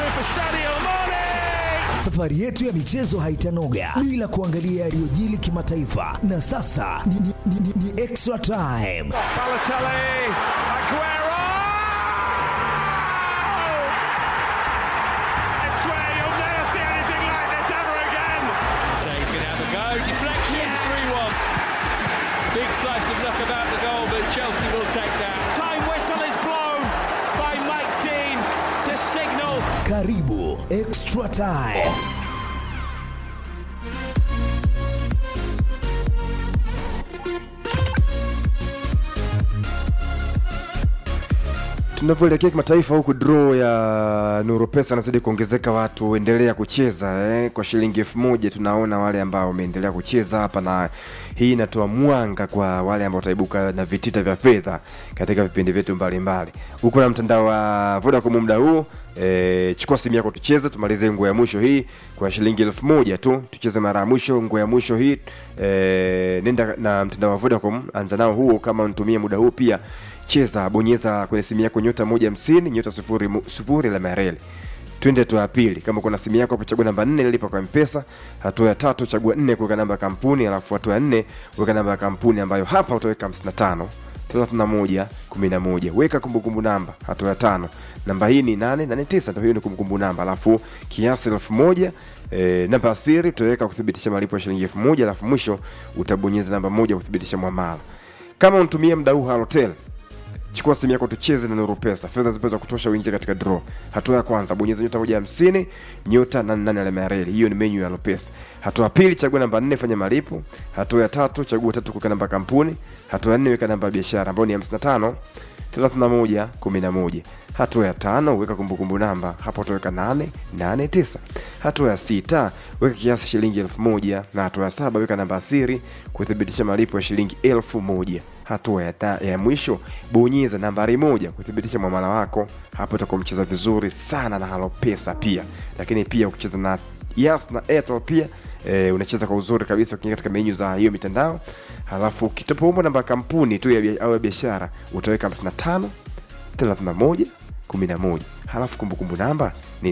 for Sadio Mane. Safari yetu ya michezo haitanoga bila kuangalia yaliyojili kimataifa, na sasa ni, ni, ni, ni, ni extra time. Balotelli, Aguero. I swear you'll never see anything like this ever again. Shea can have a go. Deflection, 3 1. Big slice of luck about the goal, but Chelsea will take that. Time whistle is blown by Mike Dean to signal Karibu extra time. tunavyoelekea kimataifa huku draw ya nuru pesa anazidi kuongezeka watu endelea kucheza eh. kwa shilingi elfu moja tunaona wale ambao wameendelea kucheza hapa na hii inatoa mwanga kwa wale ambao wataibuka na vitita vya fedha katika vipindi vyetu mbalimbali huku na mtandao wa vodacom muda huu E, chukua simu yako tucheze tumalize nguo ya mwisho hii kwa shilingi elfu moja tu tucheze mara ya mwisho nguo ya mwisho hii e, nenda na mtandao wa vodacom anza nao huo kama unatumia muda huu pia cheza bonyeza kwenye simu yako nyota moja hamsini nyota sufuri, mu- sufuri la mareli twende hatua ya pili kama kuna simu yako hapo chagua namba nne lipa kwa mpesa hatua ya tatu chagua nne kuweka namba ya kampuni alafu hatua ya nne weka namba ya kampuni ambayo hapa utaweka 55 31 11 weka kumbukumbu namba hatua ya tano namba hii ni 889 ndio hiyo ni kumbukumbu namba alafu kiasi elfu moja E, namba ya siri utaweka kuthibitisha malipo ya shilingi elfu moja alafu mwisho utabonyeza namba moja kuthibitisha mwamala kama unatumia mda huu halotel chukua simu yako tucheze na nuru pesa fedha zipo za kutosha uingie katika draw hatua ya kwanza bonyeza nyota moja hamsini nyota nane nane alama ya reli hiyo ni menyu ya lopesa hatua ya pili chagua namba nne fanya malipo hatua ya tatu chagua tatu kuweka namba ya kampuni hatua ya nne weka namba ya biashara ambayo ni 55 31 11 hatua ya tano weka kumbukumbu namba hapo utaweka 889 hatua ya sita weka kiasi shilingi elfu moja na hatua ya saba weka namba ya siri kuthibitisha malipo ya shilingi elfu moja hatua ya, ta, ya mwisho bonyeza nambari moja kuthibitisha mwamala wako hapo utakuwa mcheza vizuri sana na halopesa pia lakini pia ukicheza na yas na airtel pia e, unacheza kwa uzuri kabisa ukiingia katika menyu za hiyo mitandao halafu ukitopoumba namba ya kampuni tu ya bia- au ya biashara utaweka 55 31 11 halafu kumbukumbu namba ni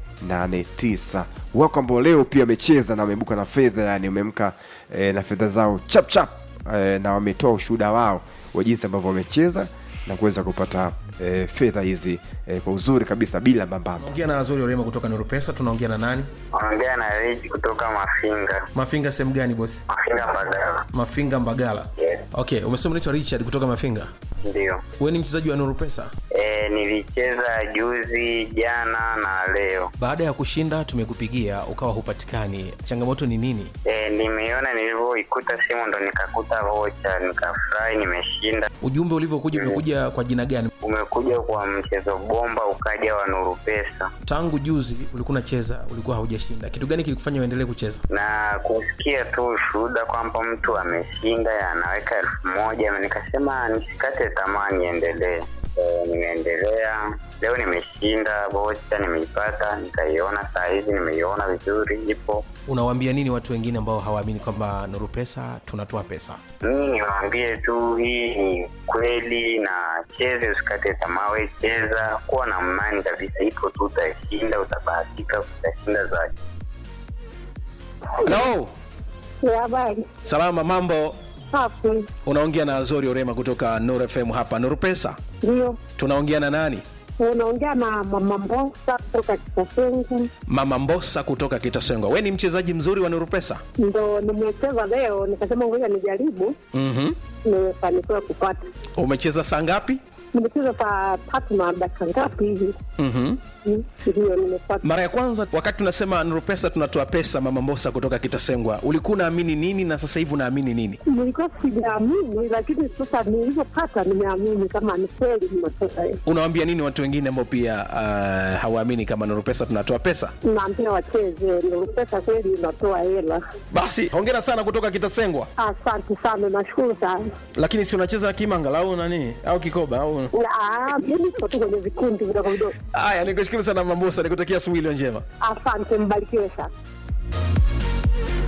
889 wako ambao leo pia wamecheza na wamebuka na fedha yani wamemka e, na fedha zao chap chap e, na wametoa ushuhuda wao wa jinsi ambavyo wamecheza na kuweza kupata e, fedha hizi e, kwa uzuri kabisa bila mbambamba ongea na azori orema kutoka nuru pesa tunaongea na nani Ongea na Rich kutoka Mafinga. mafinga sehemu gani bosi Mafinga Mbagala. mafinga mbagala Yes. okay umesema unaitwa richard kutoka mafinga Ndio. wewe ni mchezaji wa nuru pesa E, nilicheza juzi, jana na leo. baada ya kushinda tumekupigia ukawa hupatikani changamoto ni nini E, nimeiona nilivyoikuta simu ndo nikakuta vocha, nikafurahi, nimeshinda. ujumbe ulivyokuja umekuja kwa jina gani Umekuja kwa mchezo bomba, ukaja wa Nuru Pesa tangu juzi ulikuwa unacheza ulikuwa haujashinda kitu gani kilikufanya uendelee kucheza na kusikia tu ushuhuda kwamba mtu ameshinda anaweka elfu moja nikasema nisikate tamaa niendelee. E, nimeendelea leo, nimeshinda vocha, nimeipata, nikaiona saa hizi, nimeiona vizuri, ipo unawaambia nini watu wengine ambao hawaamini kwamba nuru pesa tunatoa pesa mimi niwaambie tu hii ni kweli na cheze usikate tamaa we cheza kuwa na imani kabisa ipo tu utashinda utabahatika utashinda zaidi Hello. Ya habari salama mambo safi, unaongea na azori orema kutoka nur fm hapa nuru pesa ndio tunaongea na nani unaongea na mama Mbosa kutoka Kitasengu, mama mbosa kutoka kitasengwa we ni mchezaji mzuri wa nuru pesa ndo nimecheza leo, nikasema ngoja nijaribu, mm-hmm. nimefanikiwa kupata. umecheza saa ngapi Nimecheza saa tatu na dakika ngapi hivi, mm-hmm. Mm, ndio nimepata. mara ya kwanza wakati tunasema nuru pesa tunatoa pesa mama mbosa kutoka kitasengwa ulikuwa unaamini nini na sasa hivi unaamini nini Nilikuwa sijaamini, lakini sasa nilivyopata nimeamini kama ni kweli nimetoka. unawambia nini watu wengine ambao pia uh, hawaamini kama nuru pesa tunatoa pesa Naambia wacheze, ndio pesa kweli inatoa hela. basi hongera sana kutoka kitasengwa Asante sana, nashukuru sana. lakini si unacheza kimanga au nani au kikoba au Ah, Mimi siko tu kwenye vikundi vidogo vidogo. haya nikushukuru sana mambosa nikutakia asubuhi iliyo njema Asante, mbarikiwe sana.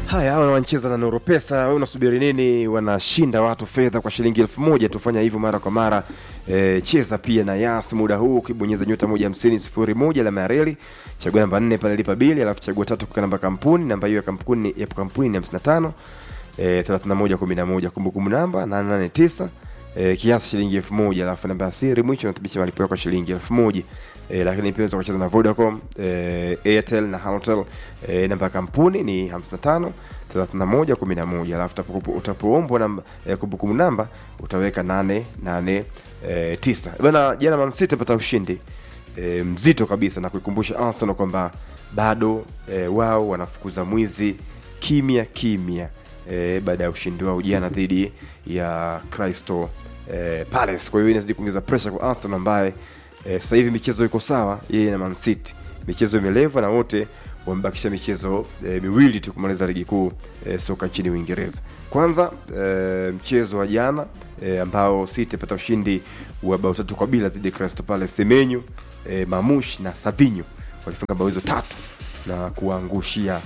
haya hawa wanacheza na Noropesa, wewe unasubiri nini? Wanashinda watu fedha kwa shilingi elfu moja tufanya hivyo mara kwa mara. E, cheza pia na Yas muda huu ukibonyeza nyota moja hamsini sifuri moja alama ya reli, chagua namba nne pale lipa bili, alafu chagua tatu kwa namba kampuni. Namba hiyo ya kampuni ya kampuni ni hamsini na tano eh, 3111 kumbukumbu namba 889 eh, kiasi shilingi elfu moja alafu namba ya siri mwisho nathibitisha malipo yako shilingi elfu moja eh, lakini pia unaweza kucheza na Vodacom eh, Airtel na Halotel eh, namba ya kampuni ni 55 31 11 alafu utapo- utapoombwa namba eh, kumbukumbu namba utaweka 889 eh, tisa. bana jana Man City apata ushindi e, mzito kabisa na kuikumbusha Arsenal kwamba bado e, wao wanafukuza mwizi kimya kimya e, baada ya ushindi wao jana dhidi ya Crystal e, Palace. Kwa hiyo inazidi kuongeza pressure kwa Arsenal ambaye e, sasa hivi michezo iko sawa, yeye na Man City michezo imeleva na wote wamebakisha michezo e, miwili tu kumaliza ligi kuu e, soka nchini Uingereza. Kwanza e, mchezo wa jana e, ambao City apata ushindi wa bao tatu kwa bila dhidi ya Crystal Palace. Semenyo e, Mamush na Savinho walifunga bao hizo tatu na kuwaangushia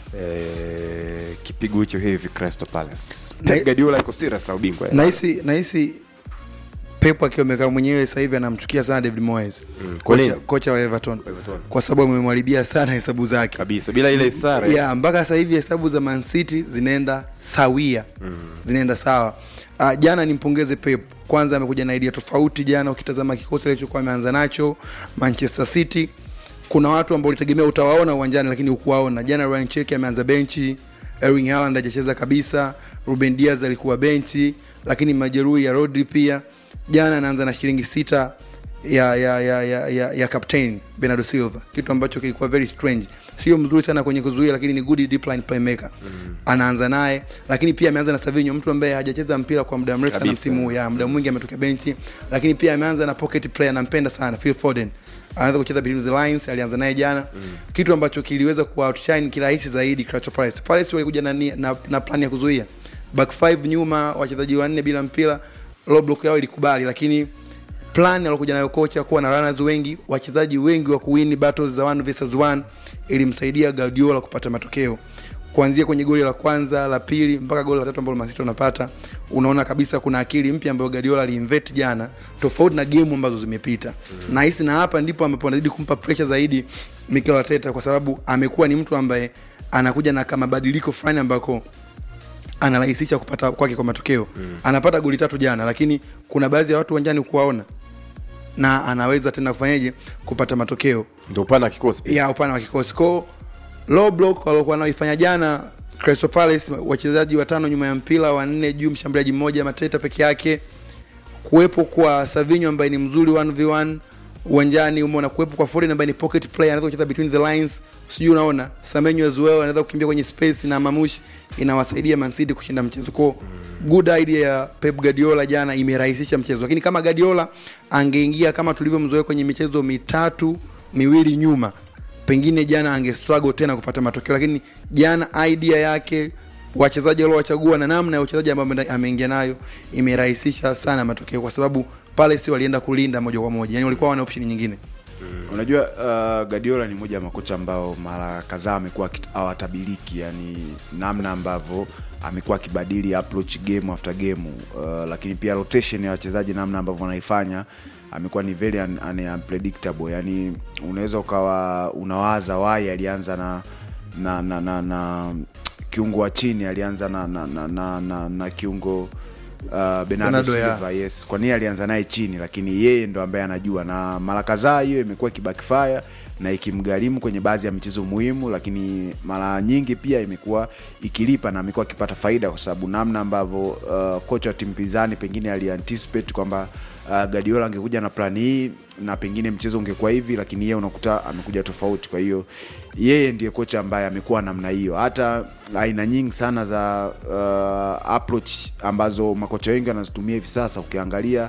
e, kipigo hicho hivi Crystal Palace. Na- Pep Guardiola iko serious na ubingwa eh. nahisi nahisi Pep akiwa amekaa mwenyewe sasa hivi anamchukia sana David Moyes Mm, kwa kocha, nini? kocha wa Everton Everton. kwa sababu amemharibia sana hesabu zake kabisa bila ile sare yeah, mpaka sasa hivi hesabu za Man City zinaenda sawia mm. zinaenda sawa uh, jana nimpongeze Pep kwanza amekuja na idea tofauti jana ukitazama kikosi alichokuwa ameanza nacho Manchester City kuna watu ambao ulitegemea utawaona uwanjani lakini hukuwaona jana Ryan Cherki ameanza benchi Erling Haaland hajacheza kabisa Ruben Diaz alikuwa benchi lakini majeruhi ya Rodri pia jana anaanza na shilingi sita ya ya ya ya, ya, ya captain Bernardo Silva, kitu ambacho kilikuwa very strange. Sio mzuri sana kwenye kuzuia, lakini ni good deep line playmaker mm. Anaanza naye, lakini pia ameanza na Savinho, mtu ambaye hajacheza mpira kwa muda mrefu sana Kabisa. msimu huu, ya muda mwingi ametokea benchi, lakini pia ameanza na pocket player, nampenda sana Phil Foden anaweza kucheza between the lines, alianza naye jana mm. kitu ambacho kiliweza ku outshine kirahisi zaidi Crystal Palace. Palace walikuja na, nia- na, na plan ya kuzuia back five nyuma, wachezaji wanne bila mpira, low block yao ilikubali, lakini plan alokuja nayo kocha kuwa na runners wengi wachezaji wengi wa kuwini battles za one versus one ilimsaidia Guardiola kupata matokeo kuanzia kwenye goli la kwanza la pili mpaka goli la tatu ambalo Man City wanapata unaona kabisa kuna akili mpya ambayo Guardiola aliinvest jana tofauti na game ambazo zimepita mm. nahisi na hapa ndipo ambapo anazidi kumpa pressure zaidi Mikel Arteta kwa sababu amekuwa ni mtu ambaye anakuja na kama mabadiliko fulani ambako anarahisisha kupata kwake kwa matokeo mm. anapata goli tatu jana lakini kuna baadhi ya watu uwanjani kuwaona na anaweza tena kufanyaje kupata matokeo ndio upana wa kikosi pia. ya upana wa kikosi ko low block waliokuwa wanaoifanya jana Crystal Palace wachezaji watano nyuma ya mpira wanne juu mshambuliaji mmoja Mateta peke yake kuwepo kwa Savinho ambaye ni mzuri 1v1 uwanjani umeona kuwepo kwa Foden ambaye ni pocket player anaweza kucheza between the lines sijui unaona Semenyo as well anaweza kukimbia kwenye space na Mamush inawasaidia Man City kushinda mchezo kwa good idea ya Pep Guardiola jana imerahisisha mchezo lakini kama Guardiola angeingia kama tulivyomzoea kwenye michezo mitatu miwili nyuma pengine jana ange struggle tena kupata matokeo lakini jana idea yake wachezaji waliowachagua na namna ya uchezaji ambao ameenda- ameingia nayo imerahisisha sana matokeo kwa sababu pale sio walienda kulinda moja kwa moja yani walikuwa wana option nyingine unajua uh, Guardiola ni moja ya makocha ambao mara kadhaa amekuwa akit- hawatabiliki yani namna ambavyo amekuwa akibadili approach game after game uh, lakini pia rotation ya wachezaji namna ambavyo wanaifanya amekuwa ni very un, un, unpredictable yani unaweza ukawa unawaza wai alianza na na na, na, na kiungo wa chini alianza na na, na, na, na, na kiungo uh, Bernardo Bernardo, ya. Silva yes kwa nini alianza naye chini lakini yeye ndo ambaye anajua na mara kadhaa hiyo imekuwa ikibackfire na ikimgharimu kwenye baadhi ya michezo muhimu lakini mara nyingi pia imekuwa ikilipa na amekuwa akipata faida kwa sababu namna ambavyo uh, kocha wa timu pinzani pengine alianticipate kwamba uh, Guardiola angekuja na plani hii na pengine mchezo ungekuwa hivi lakini yeye unakuta amekuja tofauti kwa hiyo yeye ndiye kocha ambaye amekuwa namna hiyo hata aina nyingi sana za uh, approach ambazo makocha wengi wanazitumia hivi sasa ukiangalia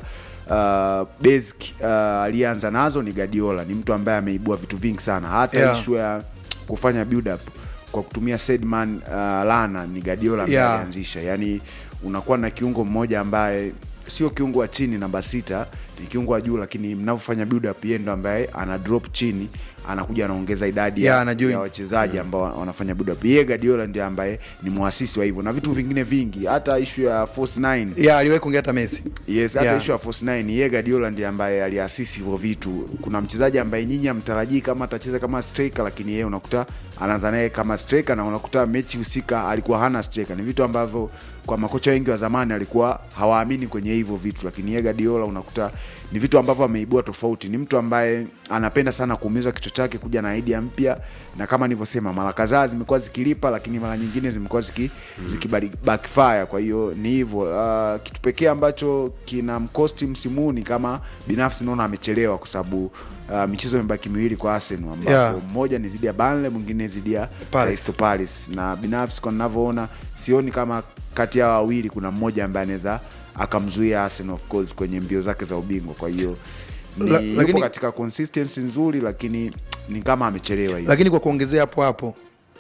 uh, basic uh, aliyeanza nazo ni Guardiola ni mtu ambaye ameibua vitu vingi sana hata Yeah. issue ya kufanya build up kwa kutumia Sedman uh, Lana ni Guardiola ambaye Yeah. alianzisha yani unakuwa na kiungo mmoja ambaye sio kiungo wa chini namba sita ni kiungo wa juu lakini mnavyofanya build up yeye ndo ambaye ana drop chini anakuja anaongeza idadi Yeah, ya, anajoin. ya wachezaji ambao wanafanya build up. Yeye Guardiola ndiye ambaye ni muasisi wa hivyo na vitu vingine vingi, hata issue ya force 9 yeah, aliwahi kuongea hata Messi Yes, hata Yeah. issue ya force 9 yeye Guardiola ndiye ambaye aliasisi hivyo vitu. Kuna mchezaji ambaye nyinyi hamtarajii kama atacheza kama striker, lakini yeye unakuta anaanza naye kama striker na unakuta mechi husika alikuwa hana striker. Ni vitu ambavyo kwa makocha wengi wa zamani alikuwa hawaamini kwenye hivyo vitu, lakini yeye Guardiola unakuta ni vitu ambavyo ameibua tofauti. Ni mtu ambaye anapenda sana kuumiza kichwa chake kuja na idea mpya, na kama nilivyosema, mara kadhaa zimekuwa zikilipa, lakini mara nyingine zimekuwa ziki, ziki backfire. Kwa hiyo ni hivyo. Uh, kitu pekee ambacho kina mkosti msimu huu ni kama binafsi naona amechelewa, kwa sababu uh, michezo imebaki miwili kwa Arsenal ambapo Yeah. mmoja ni zidi ya Burnley, mwingine zidi ya Palace. Crystal Palace, na binafsi kwa ninavyoona sioni kama kati ya wawili kuna mmoja ambaye anaweza akamzuia Arsenal of course kwenye mbio zake za ubingwa. Kwa hiyo ni La- yupo lakini- katika consistency nzuri, lakini ni kama amechelewa hivi. lakini kwa kuongezea hapo hapo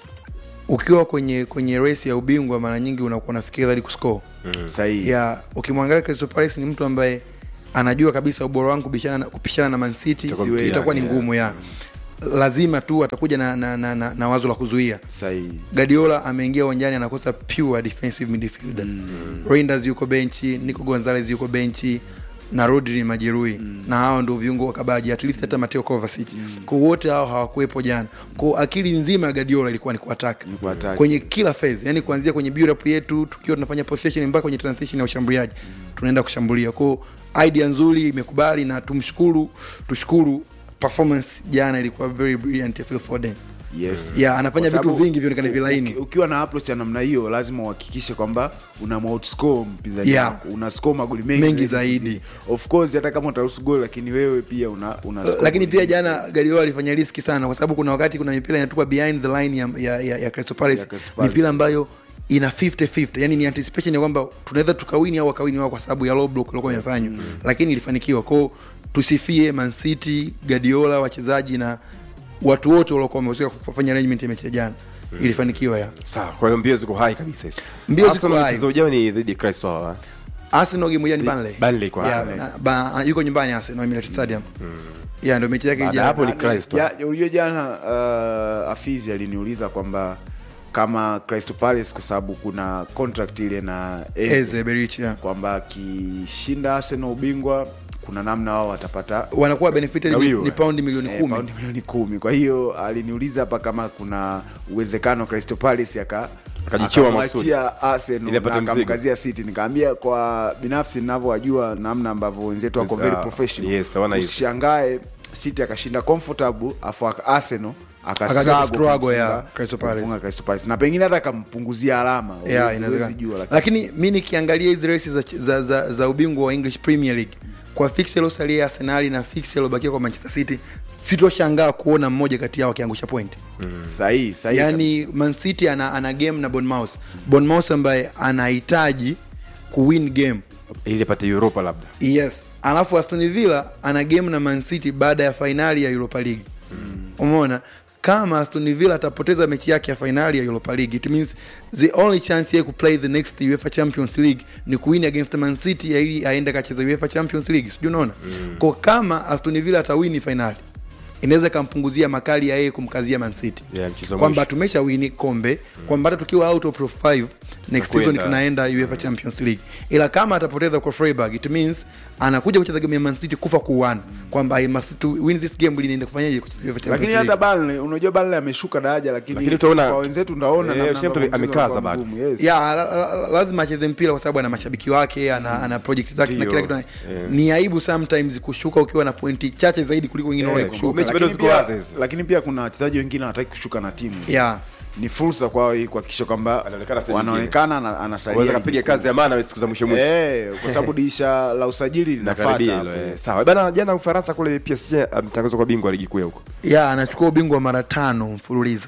ukiwa kwenye kwenye race ya ubingwa mara nyingi unakuwa unafikiria zaidi kuscore Sahihi. ya ukimwangalia Crystal Palace ni mtu ambaye anajua kabisa ubora wangu kubishana na, kupishana na Man City Itakuwa siwe- mtihani, itakuwa ni yes. ngumu ya lazima tu atakuja na, na, na, na, na wazo la kuzuia Sahihi. Guardiola ameingia uwanjani anakosa pure defensive midfielder Reinders yuko benchi Nico Gonzalez yuko benchi na Rodri ni majeruhi na hao ndio viungo wakabaji at least hata Mateo Kovacic kwa wote hao hawakuwepo jana kwa akili nzima ya Guardiola ilikuwa ni kuattack kuattack. kwenye kila phase yani kuanzia kwenye build up yetu tukiwa tunafanya possession mpaka kwenye transition ya ushambuliaji tunaenda kushambulia kwa idea nzuri imekubali na tumshukuru tushukuru performance jana ilikuwa very brilliant ya Phil Foden Yes. yeah anafanya Kwa vitu sababu vingi vionekane vilaini uki- Ukiwa na approach ya namna hiyo, lazima uhakikishe kwamba una outscore mpinzani Yeah. wako, una score magoli mengi, Mengi zaidi. Of course hata kama utaruhusu goli, lakini wewe pia una, una score lakini magoli pia mengi. jana Guardiola alifanya riski sana kwa sababu kuna wakati kuna mipira inatupa behind the line ya, ya, ya, ya Crystal Palace Ya Crystal Palace. mipira ambayo ina 50-50 yani ni anticipation ya kwamba tunaweza tukawini au wakawini wao kwa sababu ya low block ilikuwa imefanywa lakini ilifanikiwa kwao tusifie Man City Guardiola wachezaji na watu wote waliokuwa wamehusika kufanya arrangement ya mechi ya jana ilifanikiwa ya sawa kwa hiyo mbio ziko hai kabisa hizo Mbio ziko Arsenal hai. mchezo ujao ni dhidi ya Crystal Palace. Arsenal game moja ni Burnley Burnley kwa yeah, Arsenal. na- ba, yuko nyumbani Arsenal Emirates Stadium yeah ndio mechi yake Baada ya ijayo. hapo ni Na- Crystal. ja- Unajua jana uh, Afizi aliniuliza kwamba kama Crystal Palace kwa sababu kuna contract ile na Eze, Eze Berich yeah. kwamba akishinda Arsenal ubingwa kuna namna wao watapata wanakuwa benefited ni, Gawiwa. ni paundi milioni eh, kumi paundi milioni kumi. Kwa hiyo aliniuliza hapa kama kuna uwezekano Crystal Palace aka Akajichiwa akamwachia Arsenal Ili apate na mzigo. akamkazia City. Nikaambia kwa binafsi ninavyowajua namna ambavyo wenzetu wako Yes, very ah, professional. yes, hawana hizo. Usishangae City akashinda comfortable afu Arsenal Akaja akastruggle kustruggle ya kumfunga- Crystal Palace. kumfunga Crystal Palace. na pengine hata akampunguzia alama yeah, Huwezi inawezekana jua, lakini- lakini mi nikiangalia hizi races za, za, za, za ubingwa wa english premier league kwa fix iliosalia ya arsenali na fix iliobakia kwa manchester city sitoshangaa kuona mmoja kati yao akiangusha point sahihi sahihi yaani man city ana, ana game na bonmouth bonmouth ambaye anahitaji kuwin game ili apate Europa labda yes alafu aston villa ana game na man city baada ya fainali ya europa league umeona kama aston villa atapoteza mechi yake ya fainali ya europa league it means the only chance yeye kuplay the next uefa champions league ni kuwin against man city ya ili aende akacheza uefa champions league sijui unaona mm. kwa kama aston villa atawini fainali inaweza ikampunguzia makali ya yeye kumkazia man city Yeah, mchezo kwamba mwisho. tumesha wini kombe kwamba hata tukiwa out of top 5 next season Tunakwenda. tunaenda uefa champions league ila kama atapoteza kwa freiburg it means anakuja kucheza game ya man city kufa kuwan kwamba I must to win this game ili niende kufanyaje kucheza uefa champions lakini league hata Burnley unajua Burnley ameshuka daraja lakini, Lakini utaona- kwa wenzetu ndaona Eh, namna Southampton ambavyo mchezo amekaza unakuwa bado. mgumu, yes. ya la, la, lazima acheze mpira kwa sababu ana mashabiki wake ana, ana project zake na Ndio. kila kitu Yeah. ni aibu sometimes kushuka ukiwa na pointi chache zaidi kuliko wengine Yeah, wale kushuka mechi bado lakini ziko pia, wazi hizi. lakini pia kuna wachezaji wengine hawataki kushuka na timu yeah ni fursa kwao hii kuhakikisha kwamba Anaonekana sehemu wanaonekana na- anasalia waweza ligi kapiga kuu. kazi ya maana siku za mwisho mwisho Eh, kwa sababu dirisha la usajili linafuata nakaribia hapo. hilo eh. sawa bana jana Ufaransa kule PSG ametangazwa kwa bingwa wa ligi kuu ya huko ya anachukua ubingwa mara tano mfululizo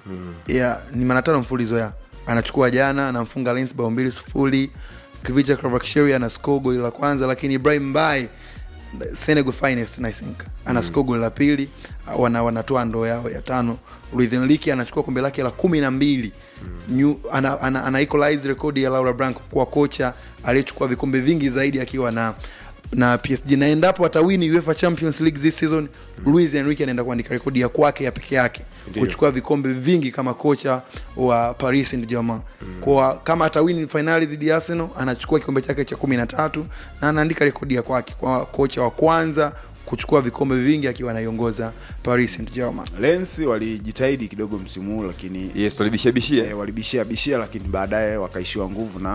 ya ni mara tano mfululizo ya anachukua jana anamfunga Lens bao mbili sufuri Kvicha Kvaratskhelia ana score goli la kwanza lakini Ibrahim Mbaye Senegal finest I think ana score goli la pili wana wanatoa ndoo yao ya tano Luis Enrique anachukua kombe lake la kumi na mbili New, ana, ana, ana equalize rekodi ya Laura Blanco kuwa kocha aliyechukua vikombe vingi zaidi akiwa na na PSG na endapo atawini UEFA Champions League this season Luis Enrique anaenda kuandika rekodi ya kwake ya peke yake Ndiyo. kuchukua vikombe vingi kama kocha wa Paris Saint-Germain. Kwa kama atawini finali dhidi ya Arsenal anachukua kikombe chake cha 13 na anaandika rekodi ya kwake kwa kocha wa kwanza kuchukua vikombe vingi akiwa anaiongoza Paris Saint-Germain. Lens walijitahidi kidogo msimu huu lakini yes walibishia bishia eh, walibishia bishia lakini baadaye wakaishiwa nguvu na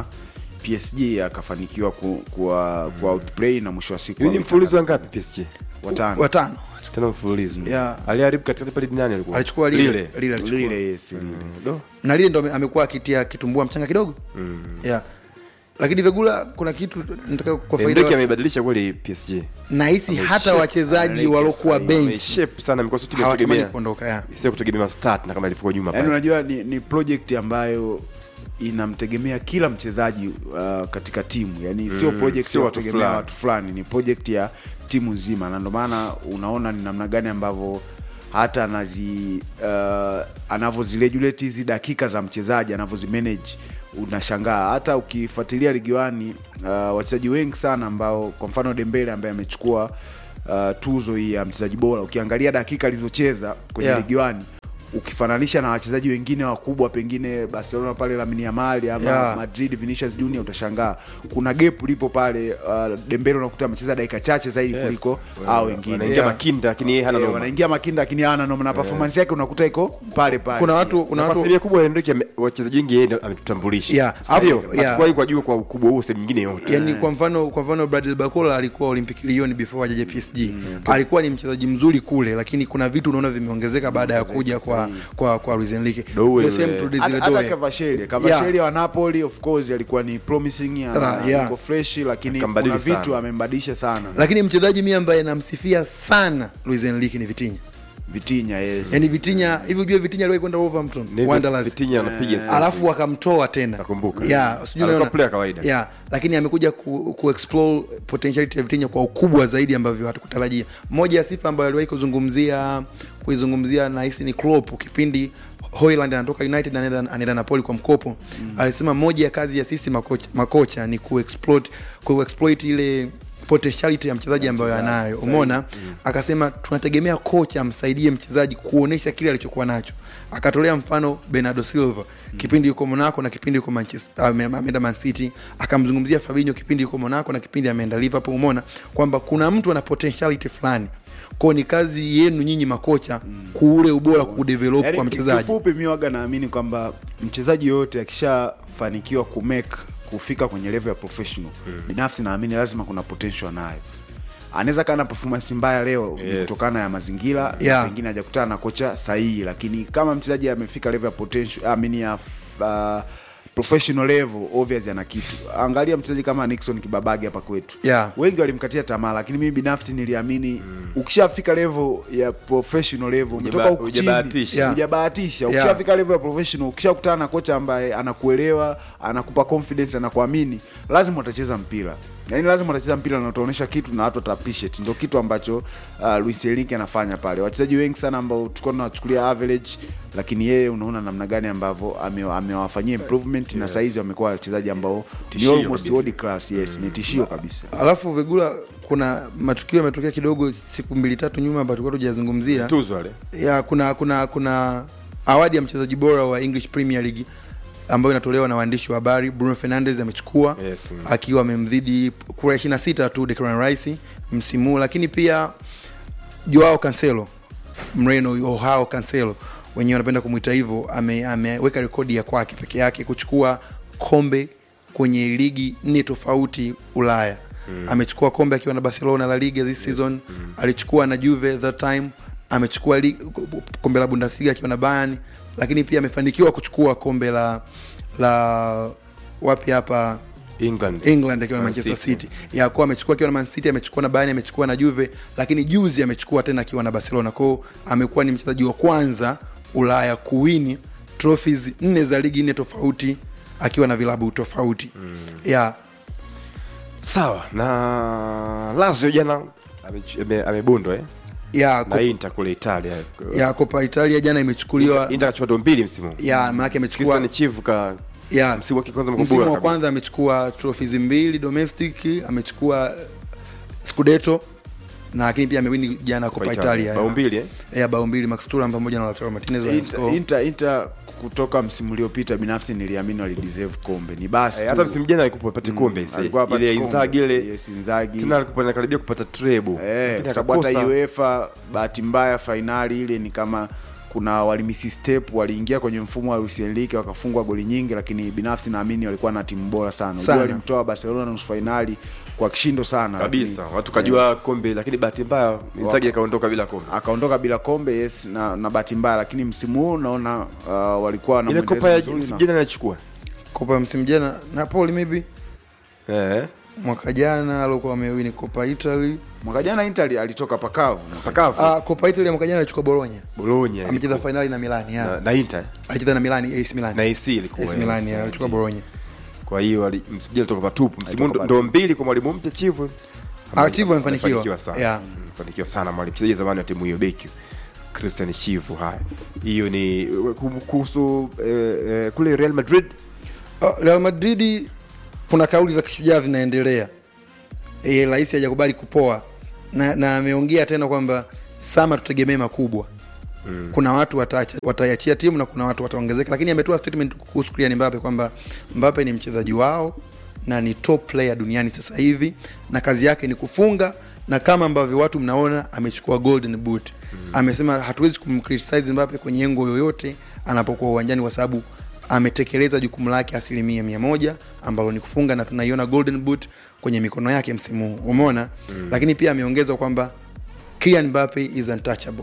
PSG akafanikiwa ku, kuwa, kuwa outplay na mwisho wa siku hiyo ni wametangaza- mfululizo wa ngapi PSG watano Watano. tena mfululizo Yeah. aliharibu katikati pale nani alikuwa Alichukua lile. lile Lile alichukua. lile yes lile do na lile ndo ame- amekuwa akitia kitumbua mchanga kidogo mm. yeah. lakini Vegula kuna kitu nataka kwa faida Enrique wa- amebadilisha kweli PSG nahisi hata Ameshape wachezaji Enrique waliokuwa sasa, bench ameshape sana amekuwa sio hawatamani kutegemea kuondoka ya sio kutegemea start na kama ilivyokuwa nyuma yaani pale unajua ni, ni project ambayo inamtegemea kila mchezaji uh, katika timu yani sio Mm, project sio ya watu kutegemea fulani. watu fulani ni project ya timu nzima na ndio maana unaona ni namna gani ambavyo hata anazi uh, anavyoziregulate hizi dakika za mchezaji anavyozimanage unashangaa hata ukifuatilia ligi wani uh, wachezaji wengi sana ambao kwa mfano dembele ambaye amechukua uh, tuzo hii ya mchezaji bora ukiangalia dakika alizocheza kwenye Yeah. ligi wani ukifananisha na wachezaji wengine wakubwa pengine barcelona pale lamine yamal ama Yeah. madrid vinicius junior utashangaa kuna gap lipo pale uh, dembele unakuta amecheza dakika chache zaidi Yes. kuliko Wana- hao wengine wanaingia Yeah. makinda lakini yeye hana Eh, noma wanaingia makinda lakini hana noma na performance yake unakuta iko pale pale kuna watu kuna na kwa watu asilimia kubwa Enrique ame- wachezaji wengi yeye ndo ametutambulisha Yeah, sio afu- yeah. hatukuwahi kwa juu kwa ukubwa huo sehemu nyingine yote yani kwa mfano kwa mfano Bradley Barcola alikuwa Olympic Lyon before ajaje PSG alikuwa ni mchezaji mzuri kule lakini kuna vitu unaona vimeongezeka baada ya kuja kwa kwa kwa Luis Enrique Doe The yule. same to Desire hata hata Doe. Cavacheli Cavacheli wa Napoli of course alikuwa ni promising ana- Ra- yeah. yuko fresh lakini Akambadili kuna vitu sana. amembadilisha sana lakini mchezaji mimi ambaye namsifia sana Luis Enrique ni Vitinha Vitinha yes yani Vitinha hivi ujue Vitinha aliwahi kwenda Wolverhampton Neves Wanderers Vitinha anapiga sasa. alafu wakamtoa tena Nakumbuka. yeah, sijui Alikuwa unaona? player kawaida. yeah, lakini amekuja ku, ku explore potentiality ya Vitinha kwa ukubwa zaidi ambavyo hatukutarajia moja ya sifa ambayo aliwahi kuzungumzia kuizungumzia nahisi ni Klopp kipindi Hoyland anatoka United anaenda anaenda Napoli kwa mkopo mm. alisema moja ya kazi ya sisi makocha, makocha ni kuexploit kuexploit ile potentiality ya mchezaji ambayo anayo umeona akasema tunategemea kocha amsaidie mchezaji kuonesha kile alichokuwa nacho akatolea mfano Bernardo Silva kipindi yuko Monaco na kipindi yuko Manchester ame- ameenda Man City akamzungumzia Fabinho kipindi yuko Monaco na kipindi ameenda Liverpool umeona kwamba kuna mtu ana potentiality fulani kwao ni kazi yenu nyinyi makocha kuule ubora kudevelop Yaani, kwa mchezaji kifupi mi waga naamini kwamba mchezaji yoyote akishafanikiwa kumake kufika kwenye level ya professional binafsi naamini lazima kuna potential nayo anaweza kaa na performance mbaya leo Yes. kutokana ya mazingira Yeah. na pengine hajakutana na kocha sahihi lakini kama mchezaji amefika level ya potential I mean ya uh, professional level obvious ana kitu angalia mchezaji kama Nixon Kibabage hapa kwetu Yeah. wengi walimkatia tamaa lakini mimi binafsi niliamini ukishafika level ya professional level umetoka Hujaba- huku chini hujabahatisha. Yeah. hujabahatisha Yeah. ukishafika level ya professional ukishakutana na kocha ambaye anakuelewa anakupa confidence anakuamini lazima utacheza mpira yaani lazima utacheza mpira na utaonyesha kitu na watu wata appreciate ndio kitu ambacho uh, Luis Enrique anafanya pale wachezaji wengi sana ambao tulikuwa tunawachukulia average lakini yeye unaona namna gani ambavyo ame- amewafanyia improvement na saizi wamekuwa wachezaji ambao ni Tishio almost kabisa. world class yes ni tishio kabisa alafu Vegula kuna matukio yametokea kidogo siku mbili tatu nyuma ambayo tulikuwa tujazungumzia tuzo wale ya kuna kuna kuna awadi ya mchezaji bora wa English Premier League ambayo inatolewa na waandishi wa habari. Bruno Fernandes amechukua Yes, mm. akiwa amemzidi kura 26 tu Declan Rice msimu huu, lakini pia Joao Cancelo Mreno Joao Cancelo wenyewe wanapenda kumwita hivyo, ame- ameweka rekodi ya kwake peke yake kuchukua kombe kwenye ligi nne tofauti Ulaya. Mm. Amechukua kombe akiwa na Barcelona La Liga this season. Mm. Alichukua na Juve that time. Amechukua li, kombe la Bundesliga akiwa na Bayern, lakini pia amefanikiwa kuchukua kombe la la wapi hapa England England akiwa na Man Manchester City. City. Ya kwa amechukua akiwa na Man City, amechukua na Bayern, amechukua na Juve, lakini juzi amechukua tena akiwa na Barcelona. Kwa hiyo amekuwa ni mchezaji wa kwanza Ulaya kuwini trophies nne za ligi nne tofauti akiwa na vilabu tofauti. Mm. Ya sawa na Lazio jana ame- ame- amebondwa eh? ya na Cop- Inter kule Italia ya Copa Italia jana imechukuliwa Inter kachukua ndo mbili msimu huu. ya maanake amechukua Christian Chivu ka ya msimu wake kwanza msimu mkubwa wa kwanza amechukua trophies mbili domestic, amechukua Scudetto na lakini pia amewini jana Coppa Italia. Italia Bao mbili, eh? ya bao mbili Max Thuram pamoja na Lautaro Martinez Inter, waliscore. Inter, Inter kutoka msimu uliopita binafsi niliamini walideserve kombe ni basi Eh, tu. hata msimu jana alikuwa apate kombe ise. alikuwa apate ile kombe. Inzaghi ile Yes, Inzaghi. tena alikuwa anakaribia kupata treble Eh, Lakini kwa sababu hata akakosa. UEFA bahati mbaya fainali ile ni kama kuna walimisi step waliingia kwenye mfumo wa Luis Enrique wakafungwa goli nyingi, lakini binafsi naamini walikuwa na timu bora sana. Unajua Sana. walimtoa Barcelona nusu fainali kwa kishindo sana kabisa lakini- watu kajua kombe lakini bahati mbaya Inzaghi akaondoka bila kombe akaondoka bila kombe yes, na, na bahati mbaya, lakini msimu huu naona uh, walikuwa na ile mwendelezo kopa ya mzuri msimu na- jana anachukua Kopa ya msimu jana Napoli maybe eh mwaka jana alikuwa amewini Coppa Italy. mwaka jana Inter alitoka pakavu pakavu Ah, Coppa Italy ya mwaka jana alichukua Bologna. Bologna Amecheza finali na Milan, na, ya. na Inter Alicheza na Milan, AC Milan. na AC ilikuwa AC Milan, yes, ya, alichukua ndio. Bologna. kwa hiyo ali- msimu jana toka patupu msimu Alitoka ndo ndo mbili kwa mwalimu mpya Chivu Ah, Chivu amefanikiwa. amefanikiwa sana Yeah. Mm, amefanikiwa sana mwalimu mchezaji zamani wa timu hiyo beki Christian Chivu haya hiyo ni kuhusu eh, eh, kule Real Madrid Ah, Real Madrid kuna kauli za kishujaa zinaendelea. Eh, rais hajakubali kupoa na na ameongea tena kwamba sama tutegemee makubwa. Mm. Kuna watu wataacha- wataiachia timu na kuna watu wataongezeka, lakini ametoa statement kuhusu Kylian Mbappe kwamba Mbappe ni mchezaji wao na ni top player duniani sasa hivi na kazi yake ni kufunga na kama ambavyo watu mnaona amechukua golden boot. Mm. Amesema hatuwezi kumcriticize Mbappe kwenye engo yoyote anapokuwa uwanjani kwa sababu ametekeleza jukumu lake asilimia mia moja ambalo ni kufunga na tunaiona golden boot kwenye mikono yake msimu huu umeona mm. lakini pia ameongezwa kwamba Kylian Mbappe is untouchable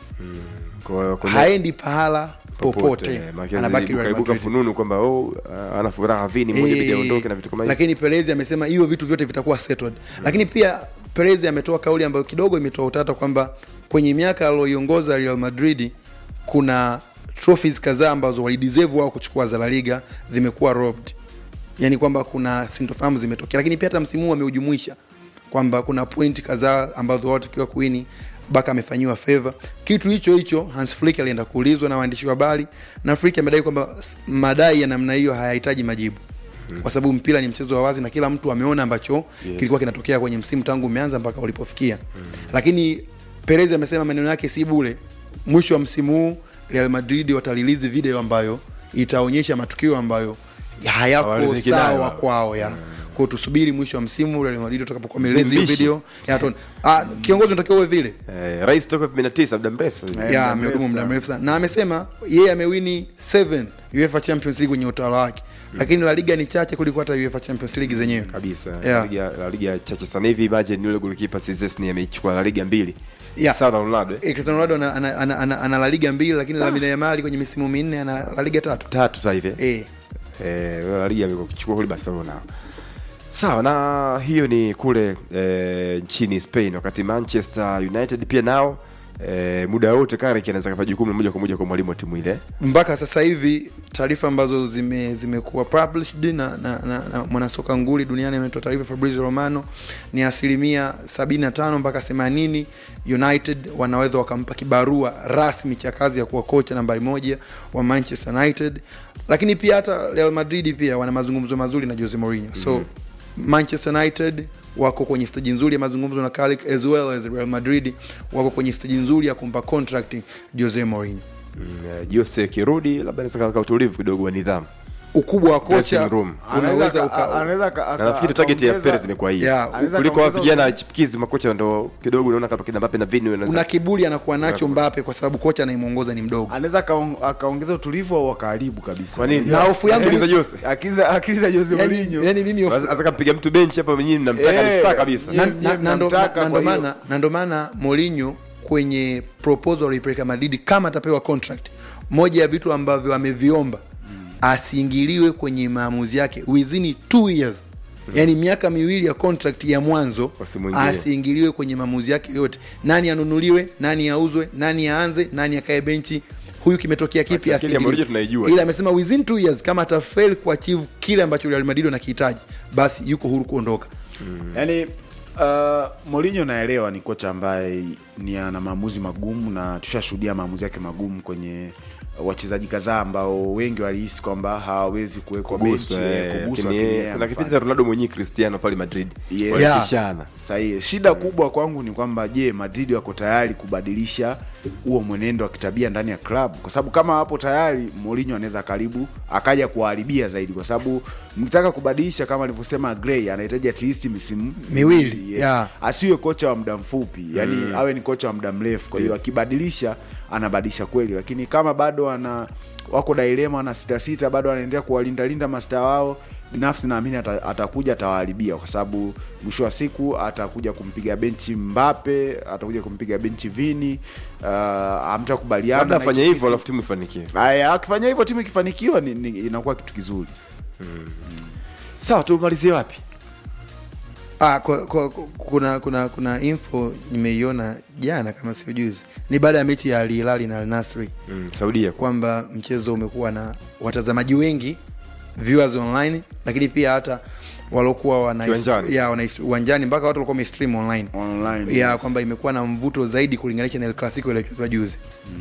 kwa, kwa haendi pahala popote eh, maana anabaki Real kaibuka Madrid. fununu kwamba oh, uh, ana furaha vini moja Eh, bidi aondoke na vitu kama hivyo lakini Perez amesema hiyo vitu vyote vitakuwa settled lakini pia Perez ametoa kauli ambayo kidogo imetoa utata kwamba kwenye miaka aliyoiongoza Real Madrid kuna trophies kadhaa ambazo walideserve wao kuchukua za La Liga zimekuwa robbed yani kwamba kuna sintofahamu zimetokea lakini pia hata msimu huu ameujumuisha kwamba kuna point kadhaa ambazo wao watakiwa kuini baka amefanyiwa favor kitu hicho hicho Hans Flick alienda kuulizwa na waandishi wa habari na Flick amedai kwamba s- madai ya namna hiyo hayahitaji majibu kwa sababu mpira ni mchezo wa wazi na kila mtu ameona ambacho yes. kilikuwa kinatokea kwenye msimu tangu umeanza mpaka ulipofikia mm. lakini Perez amesema maneno yake si bure mwisho wa msimu huu Real Madrid watalilizi video ambayo itaonyesha matukio ambayo hayako Hawaridhiki nayo. sawa kwao ya kwao tusubiri mwisho wa msimu Real Madrid utakapokuwa amerelease hiyo Mzimbishi. video ya tuone. ah kiongozi unatakiwa uwe vile eh, rais toka 2009 muda mrefu sasa hivi. ya amehudumu muda mrefu sana na amesema yeye amewini 7 UEFA Champions League kwenye utawala wake lakini La Liga ni chache kuliko hata UEFA Champions League zenyewe kabisa Yeah. La Liga la liga chache sana hivi imagine yule goalkeeper Szczesny amechukua la liga mbili Yeah. sawa na Ronaldo eh? Eh, Cristiano Ronaldo ana, ana, ana, ana, ana La Liga mbili lakini Lamine Yamal kwenye misimu minne ana La Liga tatu tatu sasa hivi eh? eh eh, la liga amekuchukua kule Barcelona sawa na hiyo ni kule eh, nchini Spain wakati Manchester United pia nao eh, muda wote Carrick anaweza kapa jukumu moja kwa moja kwa mwalimu wa timu ile mpaka sasa hivi taarifa ambazo zime zimekuwa published na, na, na, na mwanasoka nguli duniani anaitwa taarifa Fabrizio Romano ni asilimia 75 mpaka 80 United wanaweza wakampa kibarua rasmi cha kazi ya kuwa kocha nambari moja wa Manchester United, lakini pia hata Real Madrid pia wana mazungumzo mazuri na Jose Mourinho so Manchester United wako kwenye steji nzuri ya mazungumzo na Carrick as well as Real Madrid wako kwenye steji nzuri ya kumpa contract Jose Mourinho. mm, eh, Jose kirudi labda anaweza kaka utulivu kidogo wa nidhamu ukubwa wa Dressing kocha room. unaweza uka, anaweza aka- na aka- nafikiri target ya akaongeza- Perez imekuwa hiyo Yeah, Anaweza kuliko wa akaongeza vijana uzi- chipukizi makocha ndo kidogo unaona kama kina Mbappe na Vini wanaweza- kuna kiburi anakuwa nacho Mbappe kwa sababu kocha anayemuongoza ni mdogo. anaweza akaong- akaongeza utulivu au akaharibu kabisa Kwa nini? Na hofu yangu Akili za ni- Jose. akili za akili za Jose Yani, Mourinho yani mimi hofu- Sasa kampiga mtu benchi hapa mwenyewe mnamtaka Eh, ni star kabisa na, Yeye- na, yeye na, ndo- mnamtaka, na, na ndo kwa hiyo- maana na ndo maana Mourinho kwenye proposal aliipeleka Madrid kama atapewa contract, moja ya vitu ambavyo ameviomba asiingiliwe kwenye maamuzi yake within two years yaani miaka miwili ya contract ya mwanzo Wasimuingilie. asiingiliwe kwenye maamuzi yake yote nani anunuliwe nani auzwe nani aanze nani akae benchi huyu kimetokea kipi Akili ya asiingiliwe. Mourinho tunaijua. ila amesema within two years kama atafail kuachieve kile ambacho Real Madrid wanakihitaji basi yuko huru kuondoka yani uh, Mourinho naelewa ni kocha ambaye ni ana maamuzi magumu na tushashuhudia maamuzi yake magumu kwenye wachezaji kadhaa ambao wengi walihisi kwamba hawawezi kuwekwa benchi Kuguswa, eh, eh, kuguswa, lakini, lakini eh, yeye kuna kipindi amefanya. cha Ronaldo mwenyewe Cristiano pale Madrid Yes. walipishana sahihi shida kubwa kwangu ni kwamba je madrid wako tayari kubadilisha huo mwenendo wa kitabia ndani ya klabu kwa sababu kama wapo tayari Mourinho anaweza karibu akaja kuwaharibia zaidi kwa sababu mkitaka kubadilisha kama alivyosema Gray anahitaji at least misimu Miwili, yes. yeah. asiwe kocha wa muda mfupi yani Mm. awe ni kocha wa muda mrefu kwa hiyo Yes. akibadilisha anabadilisha kweli lakini kama bado ana wako dilema na sita sita bado anaendelea kuwalindalinda masta wao binafsi naamini ata, atakuja atawaharibia kwa sababu mwisho wa siku atakuja kumpiga benchi Mbape atakuja kumpiga benchi Vini uh, hamtakubaliana labda na afanye hicho hivyo kitu. alafu timu ifanikiwe Aya, akifanya hivyo timu ikifanikiwa ni, ni, inakuwa kitu kizuri sawa tumalizie wapi Ah, kwa, kwa, kwa- kuna kuna kuna info nimeiona jana kama sio juzi, ni baada ya mechi ya Al Hilal na Al Nassr mm, Saudia kwamba mchezo umekuwa na watazamaji wengi viewers online, lakini pia hata walokuwa wana Kiwanjani. ya wana uwanjani mpaka watu walikuwa wamestream online online ya yes. kwamba imekuwa na mvuto zaidi kulinganisha na El Clasico iliyochezwa juzi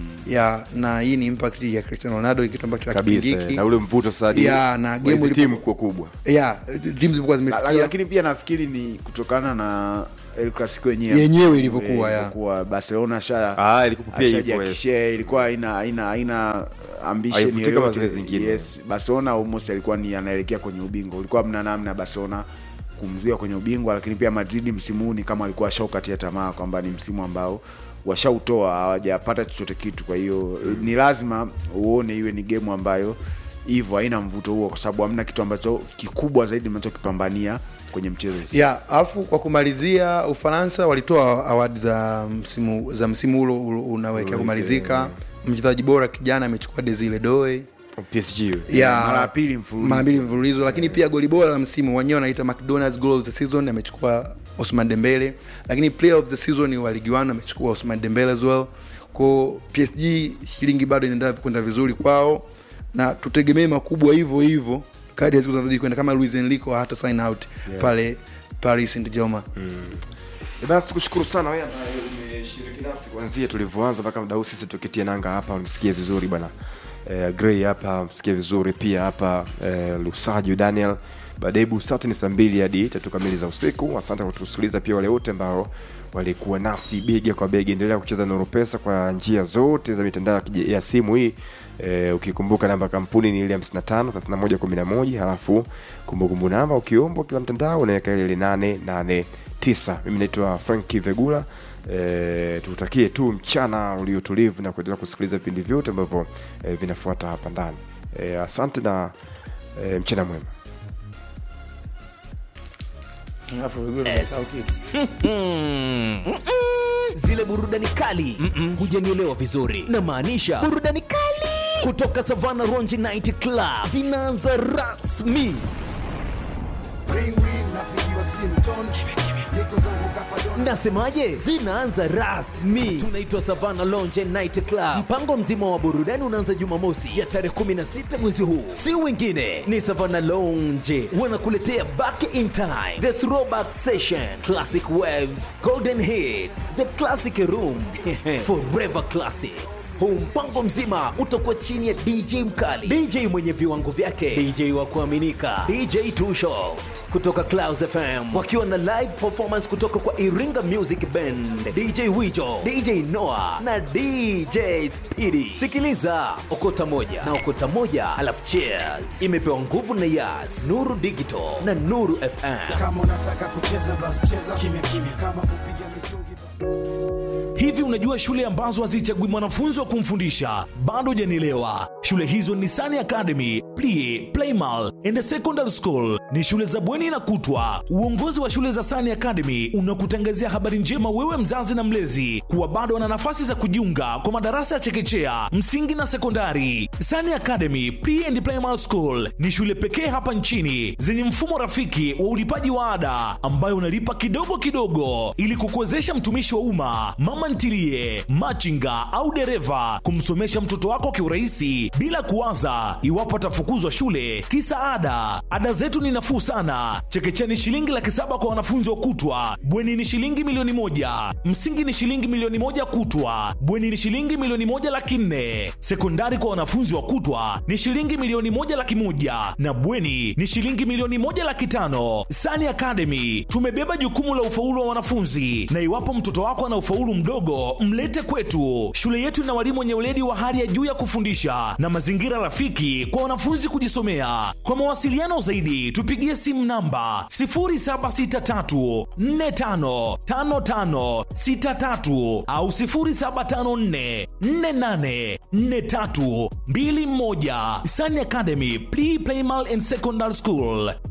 ya na hii ni impact ya Cristiano Ronaldo, kitu ambacho kabisa hakipingiki na ule mvuto sasa hadi ya na wa game hizi ilipo- timu kuwa kubwa ya timu zilikuwa La- la- zimefikia lakini pia nafikiri ni kutokana na El Clasico yenyewe Yenyewe ilivyokuwa, ya. ilivyokuwa. Barcelona sha Ah, ilikuwa pia hivyo, yes. ashajiakishia ilikuwa haina haina haina ambition Haivutii kama yoyote zile zingine. yes Barcelona almost alikuwa ni anaelekea kwenye ubingwa ulikuwa mna namna Barcelona kumzuia kwenye ubingwa lakini pia Madrid msimu huu ni kama alikuwa ashaukatia tamaa kwamba ni msimu ambao washautoa hawajapata chochote kitu kwa hiyo ni lazima uone iwe ni game ambayo hivyo haina mvuto huo kwa sababu hamna kitu ambacho kikubwa zaidi mnachokipambania kwenye mchezo ya alafu kwa kumalizia ufaransa walitoa awadi za msimu za msimu ulo ulo unawekea kumalizika mchezaji bora kijana amechukua desile doe PSG ya mara ya pili mfululizo. mara mbili mfululizo lakini pia goli bora la msimu wenyewe wanaita mcdonalds goal of the season amechukua osman dembele lakini player of the season wa ligi 1 amechukua osman dembele as well kwa psg shilingi bado inaendelea kwenda vizuri kwao na tutegemee makubwa hivyo hivyo kadi ya siku zinazozidi kwenda kama luis enrico hata sign out pale paris saint germain Eh, basi tukushukuru sana wewe ambaye umeshiriki nasi kuanzia tulivyoanza mpaka muda huu sisi tukitia nanga hapa msikie vizuri bwana eh, Gray hapa msikie vizuri pia hapa eh, Lusajo Daniel baadaye busati ni saa mbili hadi tatu kamili za usiku asante kwa kutusikiliza pia wale wote ambao walikuwa nasi bega kwa bega endelea kucheza nuru pesa kwa njia zote za mitandao ya kija- ya simu hii eh, ukikumbuka namba ya kampuni ni ile 55 31 11 halafu kumbukumbu namba ukiombwa kila mtandao unaweka ile ile 889 mimi naitwa franki vegula e, tutakie tu mchana uliotulivu na kuendelea kusikiliza vipindi vyote ambavyo e, vinafuata hapa ndani e, asante na e, mchana mwema Alafu Vigula amesahau kitu. zile burudani kali hujanielewa vizuri na maanisha burudani kali kutoka savana ronji night club zinaanza rasmi nasemaje zinaanza rasmi tunaitwa savana lonje night club mpango mzima wa burudani unaanza jumamosi ya tarehe 16 mwezi huu si wengine ni savana lonje wanakuletea back in time the throwback session classic waves golden hits the classic room forever classics huu mpango mzima utakuwa chini ya dj mkali dj mwenye viwango vyake dj wa kuaminika dj Too Short kutoka clouds fm wakiwa na live performance kutoka kwa iringa music band dj wijo dj noah na dj spidi sikiliza okota moja na okota moja alafu cheers imepewa nguvu na yas nuru digital na nuru fm kama unataka kucheza basi cheza kimya kimya kama kupiga mitungi Hivi unajua shule ambazo hazichagui mwanafunzi wa kumfundisha? Bado hujanielewa. Shule hizo ni Sani Academy, Plie, Playmal and Secondary School. Ni shule za bweni na kutwa. Uongozi wa shule za Sani Academy unakutangazia habari njema wewe mzazi na mlezi kuwa bado wana nafasi za kujiunga kwa madarasa ya chekechea, msingi na sekondari. Sani Academy, Pre and Primary School ni shule pekee hapa nchini zenye mfumo rafiki wa ulipaji wa ada ambayo unalipa kidogo kidogo ili kukuwezesha mtumishi wa umma, mama ntilie, machinga au dereva kumsomesha mtoto wako kiurahisi bila kuwaza iwapo atafukuzwa shule kisa ada. Ada zetu ni nafuu sana. Chekechea ni shilingi laki saba kwa wanafunzi wa kutwa, bweni ni shilingi milioni moja, msingi ni shilingi milioni moja kutwa, bweni ni shilingi milioni moja laki nne, sekondari kwa wanafunzi wa kutwa ni shilingi milioni moja laki moja na bweni ni shilingi milioni moja laki tano. Sani Academy tumebeba jukumu la ufaulu wa wanafunzi, na iwapo mtoto wako ana ufaulu mdogo, mlete kwetu. Shule yetu ina walimu wenye weledi wa hali ya juu ya kufundisha na mazingira rafiki kwa wanafunzi kujisomea. Kwa mawasiliano zaidi, tupigie simu namba 0763455563 au 0754484321. Sani Academy Pre Primal and Secondary School,